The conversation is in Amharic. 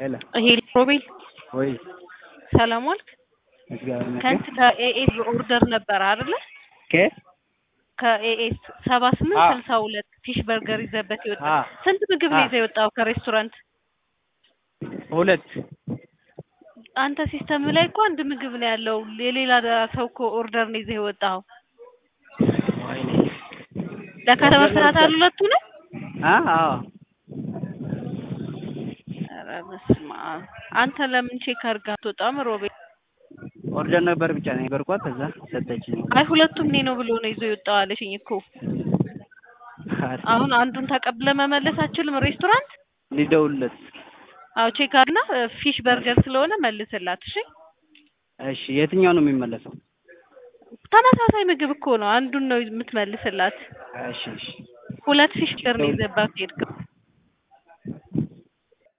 ሄሎ ይሄ ሮቤል ወይ ሰላም ዋልክ? እግዚአብሔር ይመስገን። ከንት ከኤኤስ ኦርደር ነበር አይደለ? ከ ከኤኤስ ሰባ ስምንት አ ስልሳ ሁለት ፊሽ በርገር ይዘበት ይወጣ አ ስንት ምግብ ነው አ ይዘህ የወጣው ከሬስቶራንት? ሁለት አንተ ሲስተም ላይ እኮ አንድ ምግብ ነው ያለው። የሌላ ሰው እኮ ኦርደር ነው ይዘህ የወጣው። ወይኔ ለከተማ ኦርደር ስርዓት ነበር አሉ ሁለቱ ነው? አ አዎ ኧረ በስመ አብ። አንተ ለምን ቼክ አድርገህ አትወጣም ሮቤል? ኦርደር ነበር ብቻ ነው የነገርኳት። ከዛ ሰጠችኝ። አይ ሁለቱም እኔ ነው ብሎ ነው ይዞ የወጣው አለችኝ እኮ። አሁን አንዱን ተቀብለ መመለስ አችልም ሬስቶራንት? ሊደውልለት አዎ ቼክ አድርግና ፊሽ በርገር ስለሆነ መልስላት። እሺ እሺ፣ የትኛው ነው የሚመለሰው? ተመሳሳይ ምግብ እኮ ነው። አንዱን ነው የምትመልስላት። እሺ እሺ ሁለት ፊሽ በርገር ነው ይዘባት ሄድከው።